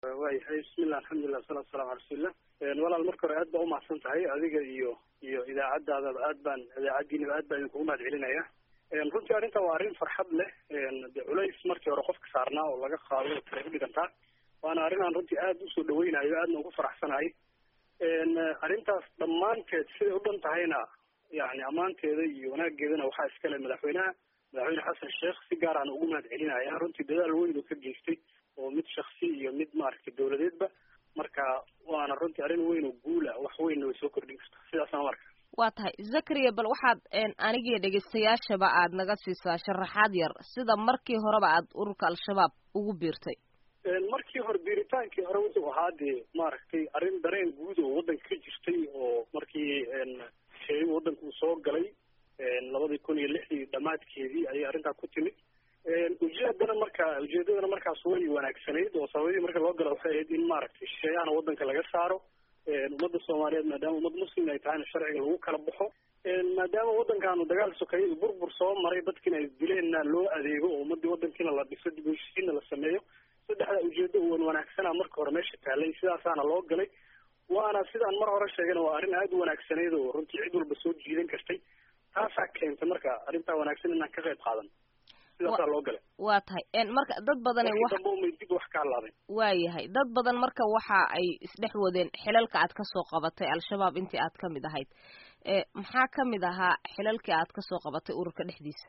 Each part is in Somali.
waayahay bismillah alxamdulilah wasalatu wasalamu ala rasuulillah walaal marka hore aad baa umahadsan tahay adiga iyo iyo idaacadaadaba aad baan idaacaddiinaba aad baan idinkugu mahad celinaya runtii arrintan waa arrin farxad leh de culays markii hore qofka saarnaa oo laga qaado kale u dhigantaa waana arrin aan runtii aad usoo dhaweynayo aadna ugu faraxsanahay arrintaas dhammaanteed siday u dhan tahayna yani ammaanteeda iyo wanaageedana waxaa iskale madaxweynaha madaxweyne xasan sheekh si gaar aan ugu mahad celinaya runtii dadaal weyn uu ka geystay oo mid shaksi iyo mid maaragtay dawladeedba marka waana runtii arrin weyn oo guula wax weynna way soo kordhin karta sidaasaan marka waa tahay zakariya bal waxaad anigiyo dhegaystayaashaba aad naga siisaa sharaxaad yar sida markii horeba aad ururka al-shabaab ugu biirtay markii hore biiritaankii hore wuxuu ahaa dee maaragtay arrin dareen guud oo waddanka ka jirtay oo markii sheey waddanka uu soo galay labadii kun iyo lixdii dhammaadkeedii ayay arrintaa ku timid ujeedana marka ujeedadana markaas way wanaagsanayd oo sababadii marka loo gala waxay ahayd in maaragtay shisheeyahana waddanka laga saaro ummadda soomaaliyeed maadaama ummad muslim ay tahayna sharciga lagu kala baxo maadaama waddankaanu dagaal sokeeyay burbur soo maray dadkiina ay dileenna loo adeego oo ummadii waddankiina la dhiso dib heshiisiinna la sameeyo saddexda ujeedo uwan wanaagsana marka hore meesha taalay sidaasaana loo galay waana sidaan mar hore sheegana waa arrin aada u wanaagsanayd oo runtii cid walba soo jiidan kartay taasaa keentay marka arrintaa wanaagsan inaan ka qayb qaadan sidaasaa loo galay waa tahay marka dad badan dambe umay dib wax ka hadlaadeen waayahay dad badan marka waxa ay isdhex wadeen xilalka aad kasoo qabatay al-shabaab intii aad kamid ahayd maxaa kamid ahaa xilalkii aad kasoo qabatay ururka dhexdiisa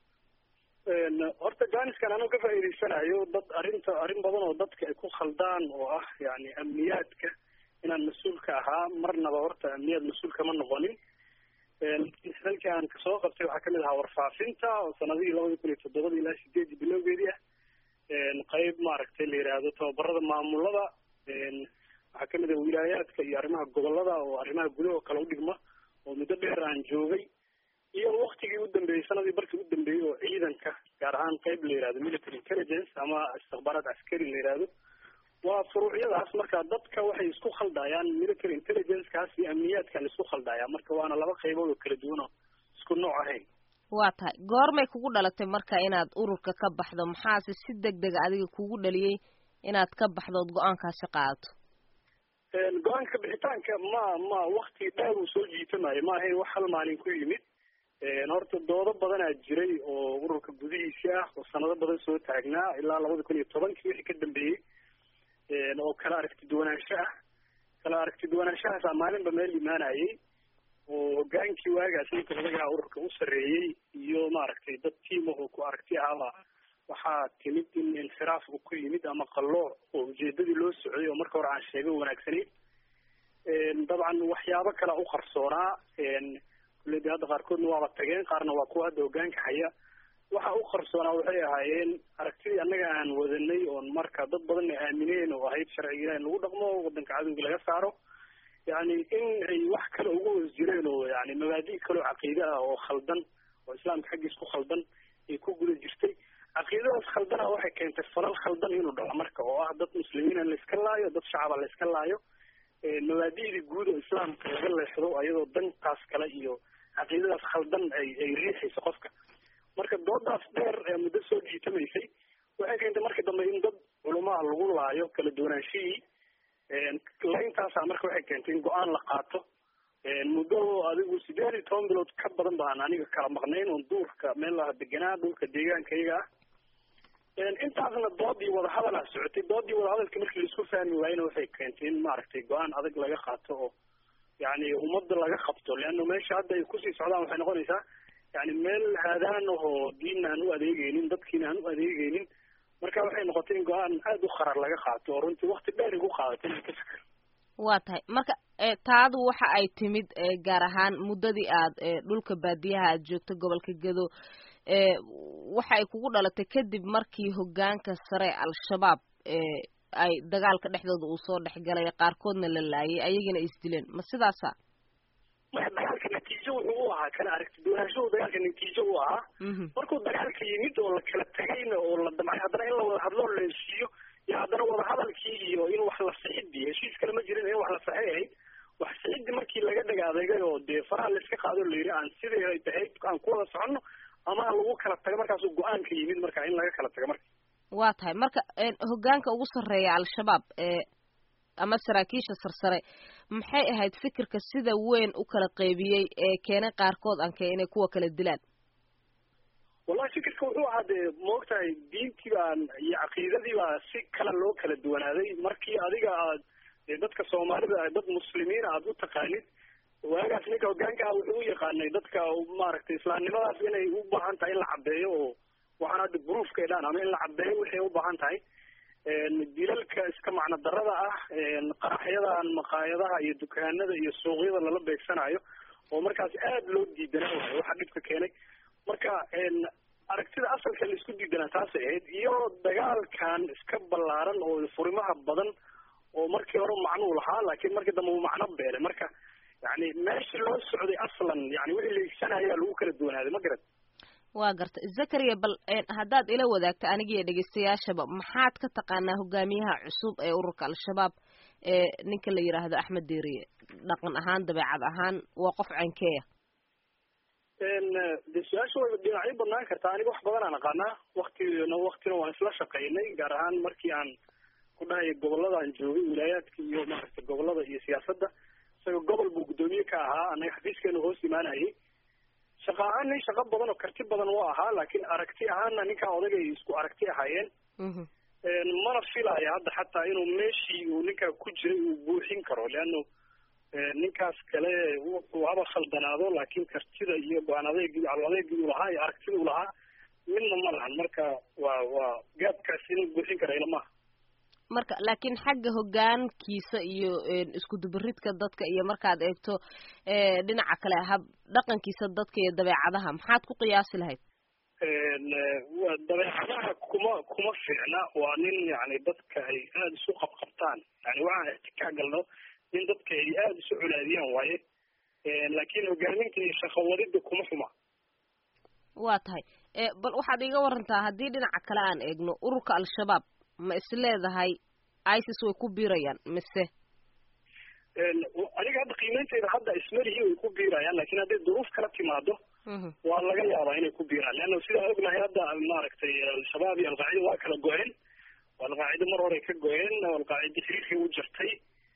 horta jaaniskan anuu ka faa'iidaysanayo dad arrinta arrin badan oo dadka ay ku khaldaan oo ah yani amniyaadka inaan mas-uul ka ahaa marnaba horta amniyaad mas-uul kama noqonin xilalkii aan kasoo qabtay waxaa kamid ahaa warfaafinta oo sanadihii labada kun iyo toddobada ilaa sideedii bilowgeedii ah qeyb maaragtay la yidhaahdo tababarada maamulada waxaa kamid ah wilaayaadka iyo arrimaha gobolada oo arrimaha gudaha oo kale udhigma oo muddo dheer aan joogay iyo waktigii u dambeeyey sanadii barkii u dambeeyey oo ciidanka gaar ahaan qeyb la yihahdo military intelligence ama istikbaaraad askari la yihahdo waa furuucyadaas marka dadka waxay isku khaldayaan military intelligence-kaas iyo amniyaadka la isku khaldaya marka waana laba qaybood oo kala duwan oo isku nooc ahayn waa tahay goormay kugu dhalatay marka inaad ururka ka baxdo maxaase si deg dega adiga kugu dhaliyey inaad ka baxdood go-aankaasi qaadato go-aanka bixitaanka ma ma wakti dheer uu soo jiitamayo ma ahayn wax hal maalin ku yimid horta doodo badanaa jiray oo ururka gudihiisi ah oo sanado badan soo taagnaa ilaa labada kun iyo tobankii wixii ka dambeeyey oo kala aragti duwanaansho ah kala aragti duwanaanshahaasa maalinba meel imaanayay oo hogaankii waagaas ninka odagaha ururka u sarreeyey iyo maaragtay dad tiim ah oo ku aragti ahaba waxaa timid in inxiraaf uu ku yimid ama qallooc oo ujeedadii loo socday oo marka hore aan sheegay wanaagsanayd dabcan waxyaabo kala u qarsoonaa kulle de hadda qaarkoodna waaba tageen qaarna waa kuwa hadda hogaanka haya waxa u qarsoonaa waxay ahaayeen aragtidii annaga aan wadanay oon marka dad badanna aamineen oo ahayd sharciga ilaah in lagu dhaqmo waddanka cadowga laga saaro yani in ay wax kale ugu hoos jireen oo yani mabaadi' kaleo caqiide ah oo khaldan oo islaamka xaggiis ku khaldan ay ku guda jirtay caqiidadaas khaldana waxay keentay falal khaldan inuu dhaco marka oo ah dad muslimiina la iska laayo dad shacaba la iska laayo mabaadi'dii guud oo islaamka laga leexdo ayadoo dantaas kale iyo caqiidadaas khaldan ay ay riixayso qofka marka doodaas dheer ee muddo soo jiitamaysay waxay keentay marka dambe in dad culumaha lagu laayo kala duwanaanshihii layntaasa marka waxay keentay in go-aan la qaato muddo adigu sideed iyo toban bilood ka badan baan aniga kala maqnayn oon duurka meel laha deganaa dhulka deegaanka iyaga ah intaasna doodii wadahadalaa socotay doodii wadahadalka markii laisku fahmi waayena waxay keentay in maaragtay go-aan adag laga qaato oo yani ummadda laga qabto leanna meesha hadda ay kusii socdaan waxay noqonaysaa yani meel haadaan ahoo diinna aan u adeegeynin dadkiina aan u adeegeynin marka waxay noqotay in go-aan aada u qarar laga qaato oo runtii wakti dheer igu qaadatay inaan ka fikir waa tahay marka taadu waxa ay timid gaar ahaan muddadii aad dhulka baadiyaha aad joogto gobolka gedo waxa ay kugu dhalatay kadib markii hogaanka sare al-shabaab ay dagaalka dhexdooda uu soo dhexgalay qaarkoodna la laayay ayagina isdileen ma sidaasa maya dagaalka natiijo wuxuu u ahaa kala aragti duwanaanshahu dagaalka natiijo u ahaa markuu dagaalka yimid oo la kala tegayna oo la damcay haddana in la wada hadloo la heshiiyo iyo haddana wadahadalkii iyo in wax la sixidii heshiis kale ma jirin in wax la saxay ahayd wax sixidii markii laga dhag adeegay oo dee faraha layska qaado la yidhi aan sidii ahayd aan ku wada soconno ama aan lagu kala tago markaasuu go-aanka yimid marka in laga kala tago marka waa tahay marka hoggaanka ugu sarreeya al-shabaab ee ama saraakiisha sarsare maxay ahayd fikirka sida weyn u kala qeybiyey ee keenay qaarkood anke inay kuwa kala dilaan wallahi fikirka wuxuu ahaa dee maogtahay diintii baan iyo caqiidadii baa si kale loo kala duwanaaday markii adiga aad dadka soomaalida dad muslimiin aad u taqaanid waagaas ninka hoggaanka ah wuxuu u yaqaanay dadka maaragtay islaamnimadaas inay u baahan tahay in la caddeeyo oo waxaan hadda bruufka idhaan ama in la caddeeyo waxay u baahan tahay dilalka iska macno darada ah qaraxyadan maqaayadaha iyo dukaanada iyo suuqyada lala beegsanayo oo markaas aad loo diidanaa waayo waxa dhibka keenay marka aragtida asalka la isku diidanaa taasay ahayd iyo dagaalkan iska ballaaran oo furimaha badan oo markii hore macnuu lahaa laakiin markii dambe uu macno beelay marka yani meesha loo socday aslan yani wixii la igsanayaa lagu kala duwanaaday ma garat waa garta zakaria bal haddaad ila wadaagto anigiiyo dhegeystayaashaba maxaad ka taqaanaa hogaamiyaha cusub ee ururka al-shabaab ee ninka la yidhaahdo axmed deeriye dhaqan ahaan dabeecad ahaan waa qof cankeeya de su-aasha way dhinacyo badnaan kartaa aniga wax badan aan aqaanaa waktina waktina waan isla shaqaynay gaar ahaan markii aan ku dhahay gobolladaan joogay wilaayaadka iyo maaragtay gobollada iyo siyaasadda isaga gobol buu guddoomiye ka ahaa anaga xafiiskeenu hoos imaanayay shaqa ahaan nin shaqo badan oo karti badan u ahaa laakiin aragti ahaanna ninkaa odagay isku aragti ahaayeen mana filaya hadda xataa inuu meeshii uu ninkaa ku jiray uu buuxin karo leano ninkaas kale wuxuu haba khaldanaado laakiin kartida iyo go-aan adeegii cal adeegii uu lahaa iyo aragtida uu lahaa midna ma lahan marka waa waa gaabkaas inuu buuxin kara ila maaha marka laakiin xagga hoggaankiisa iyo isku dubaridka dadka iyo markaad eegto dhinaca kale hab dhaqankiisa dadka iyo dabeecadaha maxaad ku qiyaasi lahayd dabeecadaha kuma kuma fiicna waa nin yani dadka ay aada isu qabqabtaan yani waxaan ixtikaa galno nin dadka ay aada isu colaadiyaan waaye laakiin hogaaminta iyo shaqawadida kuma xuma waa tahay bal waxaad iiga warantaa haddii dhinaca kale aan eegno ururka al-shabaab ma is leedahay isis way ku biirayaan mise aniga hadda qiimeynteyda hadda ismarihi way ku biirayaan lakin hadday duruuf kala timaado waa laga yaabaa inay ku biiraan leanna sidaan ognahay hadda maaragtay al-shabaab iyo alqaacida waa kala go-een alqaacida mar hore ka go-een alqaacida xiriirkii u jartay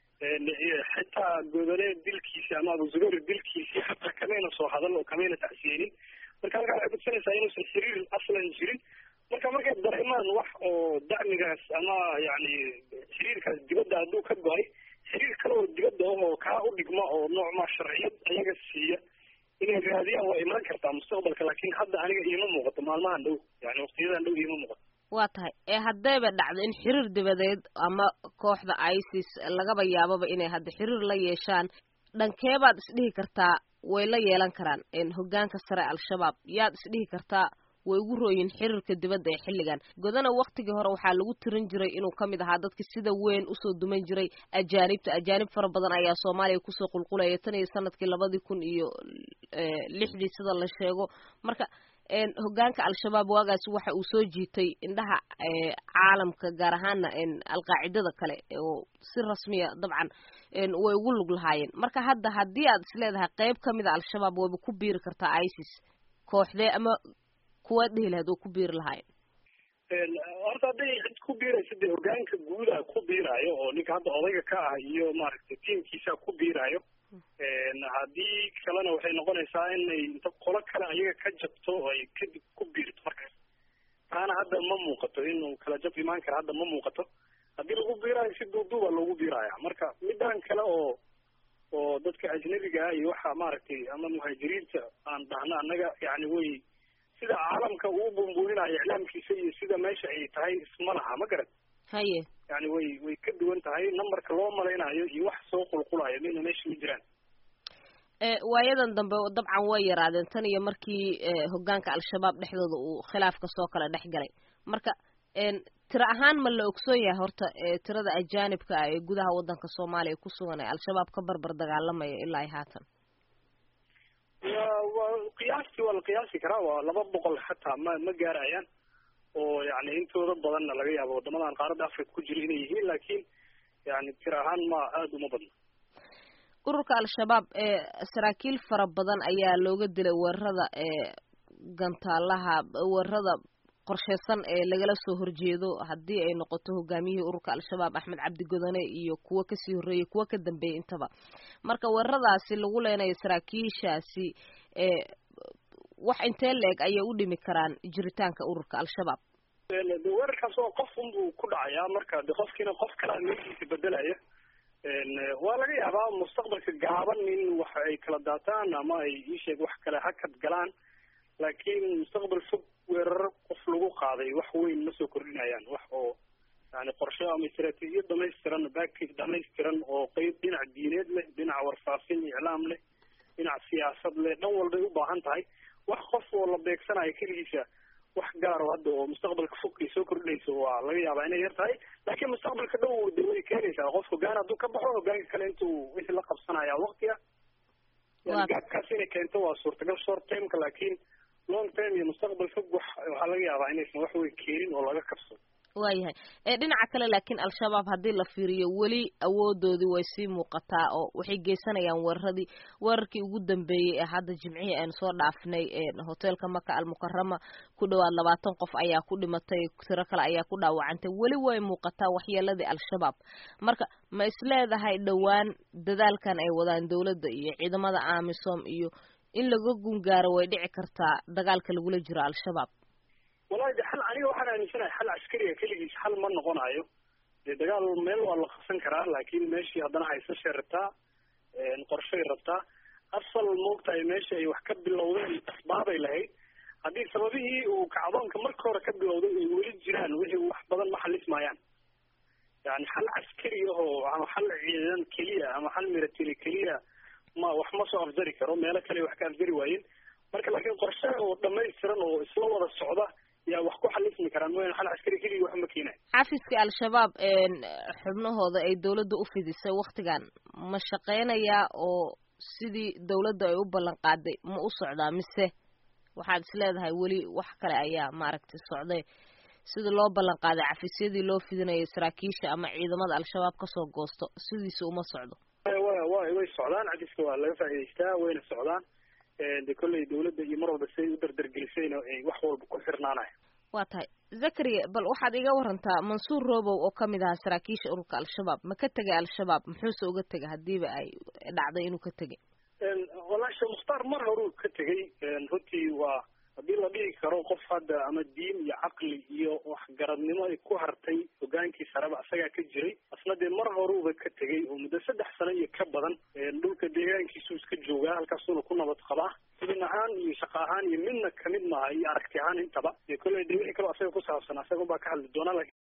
xitaa godole dilkiisi ama abuzubayr dilkiisii xataa kamayna soo hadal oo kamayna tacsiyeynin marka halkaa waxay kudsanaysaa inuusan xiriir aslan jirin marka markay dareemaan wax oo dacmigaas ama yani xiriirkaas dibadda hadduu ka go-ay xiriir kale oo dibadda ahoo kaa u dhigma oo noocmaa sharciyad ayaga siiya inay raadiyaan waa imaan kartaa mustaqbalka laakin hadda aniga iima muuqato maalmahan dhow yani waqtiyadan dhow iima muuqato waa tahay ee haddayba dhacdo in xiriir dibadeed ama kooxda isis lagaba yaababa inay hadda xiriir la yeeshaan dhankeebaad isdhihi kartaa way la yeelan karaan hoggaanka sare al-shabaab yaad isdhihi kartaa way ugu rooyin xiriirka dibadda ee xilligan godana waktigii hore waxaa lagu tirin jiray inuu ka mid ahaa dadka sida weyn usoo duman jiray ajaanibta ajaanib fara badan ayaa soomaaliya kusoo qulqulaya tan iyo sanadkii labadii kun iyo lixdii sida la sheego marka hoggaanka al-shabaab waagaasi waxa uu soo jiitay indhaha caalamka gaar ahaana alqaacidada kale oo si rasmiya dabcan way ugu lug lahaayeen marka hadda haddii aad isleedahay qeyb ka mida al-shabaab wayba ku biiri kartaa isis kooxdee ama kuwaad dhihi lahayd oo ku biiri lahaayeen horta hadday cid ku biiraysa dee hoggaanka guuda ku biiraayo oo ninka hadda odayga ka ah iyo maaragtay tiimkiisa ku biiraayo haddii kalena waxay noqonaysaa inay inta qolo kale ayaga ka jabto oo ay kadib ku biirto markaas taana hadda ma muuqato inuu kala jab imaan kara hadda ma muuqato haddii lagu biiraayo si duuduuba loogu biiraya marka midaan kale oo oo dadka ajnabiga ah iyo waxa maaragtay ama muhaajiriinta aan dhahno annaga yani way sida caalamka uu bumbuuninaayo iclaamkiisa iyo sida meesha ay tahay isma laha ma garan haye yani way way ka duwan tahay numberka loo malaynayo iyo wax soo qulqulayo mina meesha ma jiraan waayadan dambe dabcan way yaraadeen tan iyo markii hoggaanka al-shabaab dhexdooda uu khilaafka soo kala dhex galay marka tiro ahaan ma la ogsoon yahay horta tirada ajaanibka ah ee gudaha waddanka soomaaliya ku sugan ee al-shabaab ka barbar dagaalamaya ilaa i haatan wa wa qiyaastii waa la qiyaasi karaa waa laba boqol xataa ma ma gaarayaan oo yani intooda badanna laga yaabo waddamadan qaaradda africa ku jira inay yihiin laakiin yani tiro ahaan ma aada uma badna ururka al-shabaab ee saraakiil fara badan ayaa looga dilay weerarada ee gantaalaha weerarada qorsheysan ee lagala soo horjeedo haddii ay noqoto hogaamiyihii ururka al-shabaab axmed cabdi godone iyo kuwo kasii horreeyey kuwo ka dambeeyey intaba marka weeraradaasi lagu leenayo saraakiishaasi ee wax intee la-eg ayay u dhimi karaan jiritaanka ururka al-shabaab de weerarkaas oo qof unbuu ku dhacayaa marka de qofkiina qof kalea meeshiisa bedelaya waa laga yaabaa mustaqbalka gaaban in wax ay kala daataan ama ay iisheeg wax kale hakad galaan laakiin mustaqbal fog weeraro qof lagu qaaday wax weyn ma soo kordhinayaan wax oo yani qorshe ama istraatiijiyad dhamaystiran baakage dhamaystiran oo qeyb dhinac diineed leh dhinac warfaafin iclaam leh dhinac siyaasad leh dhan walbay u baahan tahay wax qof oo la beegsanayo keligiisa wax gaaro hadda oo mustaqbalka fog ay soo kordhinayso waa laga yaabaa inay yar tahay laakiin mustaqbalka dhow de way keenaysaa qof hogaan hadduu ka baxo hogaanka kale intuu wixii la qabsanaya waqtiga yani gaabkaas inay keento waa suurtagal short timeka laakiin long time iyo mustaqbal fog wax waxaa laga yaabaa inaysan wax weyn keenin oo laga kabsado waayahay ee dhinaca kale laakiin al-shabaab haddii la fiiriyo weli awoodoodii way sii muuqataa oo waxay geysanayaan weeraradii weerarkii ugu dambeeyey ee hadda jimcihii aynu soo dhaafnay hoteelka maka almukarama ku dhowaad labaatan qof ayaa ku dhimatay tiro kale ayaa ku dhaawacantay weli way muuqataa waxyeeladii al-shabaab marka ma isleedahay dhowaan dadaalkan ay wadaan dowladda iyo ciidamada amisom iyo in laga gungaaro way dhici kartaa dagaalka lagula jiro al-shabaab wallahi de xal aniga waxaan aaminsanahay xal caskariga keligiis xal ma noqonayo dee dagaal meel waa la qabsan karaa laakiin meeshii haddana haysashay rabtaa qorshay rabtaa asal moogtahay meesha ay wax ka bilowdeen asbaabay lahayd haddii sababihii uu kacdoonka marka hore ka bilowday ay weli jiraan wixii wax badan ma xalismayaan yani xal caskari ahoo ama xal ciidan keliya ama xal milatary keliya ma wax ma soo afjari karo meelo kale wax ka afjari waayeen marka laakiin qorshe oo dhamaystiran oo isla wada socda yaa wax ku xalismi karaan mooyaan xal caskari keligii wax ma keenayo xafiska al-shabaab xubnahooda ay dowladda u fidisay waktigan ma shaqeynayaa oo sidii dowladda ay u ballan qaaday ma u socdaa mise waxaad is leedahay weli wax kale ayaa maaragtay socday sidii loo ballan qaaday cafisyadii loo fidinayay saraakiisha ama ciidamada al-shabaab kasoo goosto sidiisa uma socdo wa wa way socdaan cafiska waa laga faa'idaystaa wayna socdaan de kolley dawladda iyo mar walba siday u dardargelisayna ay wax walba ku xirnaanaya waa tahay zakariya bal waxaad iga warantaa mansuur robow oo kamid ahaa saraakiisha ururka al-shabaab ma ka tegay al-shabaab muxuuse uga tegay hadiiba ay dhacday inuu ka tegay wallahi sheekh mukhtaar mar horuu ka tegay runtii waa haddii la dhihi karo qof hadda ama diin iyo caqli iyo waxgaradnimo ay ku hartay hogaankii sareba isagaa ka jiray asna dee mar horuuba ka tegay oo muddo saddex sano iyo ka badan dhulka deegaankiisuu iska joogaa halkaasuuna ku nabad qabaa idin ahaan iyo shaqo ahaan iyo midna kamid maaha iyo aragti ahaan intaba dee kolley de wixii kaloo asaga ku saabsan asaga unbaa ka hadli doonaa